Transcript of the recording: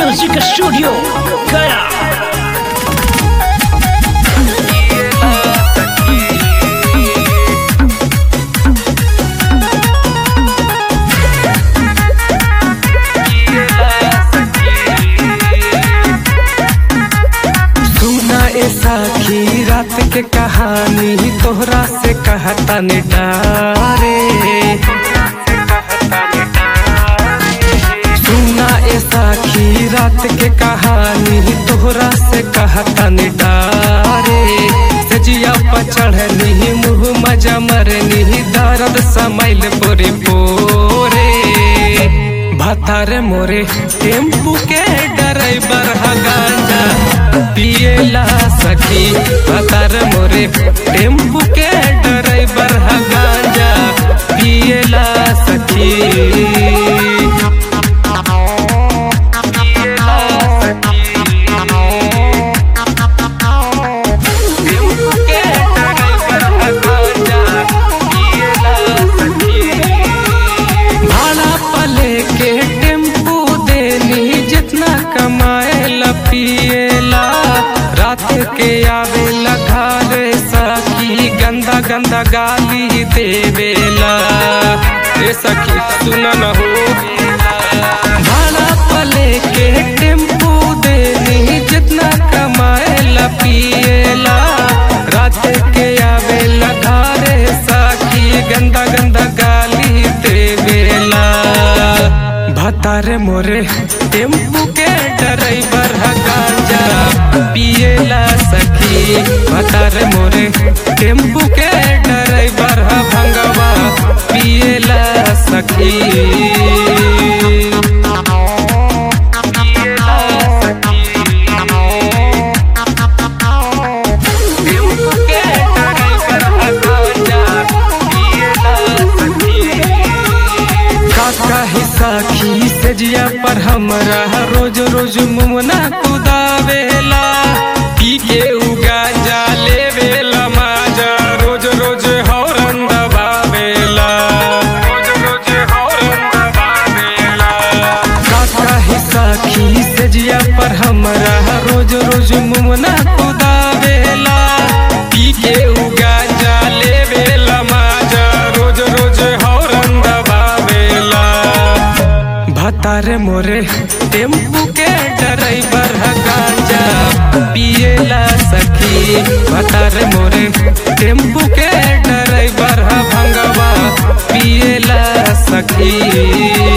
Music Studio Gaya सुना ए साखी रात के कहानी तोहरा से कहता ने डारे सुना ए साखी रात के कहानी तोहरा से कहता ने डारे सजिया पर चढ़नी मुँह मजा मरनी दर्द समैल पोरे पोरे भतार मोरे टेम्पू के ड्राइवर हा गांजा पिएला सखी भतार मोरे टेम्पू के ड्राइवर हा गांजा पिएला सखी पिएला सखी। टेम्पू के ड्राइवर हा गांजा पिएला सखी। भाड़ा पले के टेम्पू देनी जितना कमाए पिएला रात के आवेला घरे सखी गंदा गंदा गाली देवेला ए सखी सुन न हो भाड़ा पले के टेम्पू देनी जितना कमाए पिएला रात के आवेला घरे सखी गंदा गंदा गाली देवेला भतारे मोरे टेम्पू के ड्राइवर हा गांजा पिएला सखी भतारे मोरे टेम्पू के ड्राइवर हा भंगवा पिएला सखी पिएला सखी टेम्पू के ड्राइवर हा गांजा पिएला सखी काका ही साखी से जिया पर हमरा रोज रोज मुमना कुदावेला पी के उगा जा लेवेला माजा रोज रोज हौरन दबावेला रोज रोज हौरन दबावेला काका ही साखी से जिया पर हमरा रोज रोज मुमना कुदावेला पी के उगा जा लेवेला माजा रोज रोज हौरन दबावेला भतारे मोरे टेम्पू के ड्राइवर हा गांजा पिएला सखी भतारे मोरे टेम्पू के ड्राइवर हा भंगवा पिएला सखी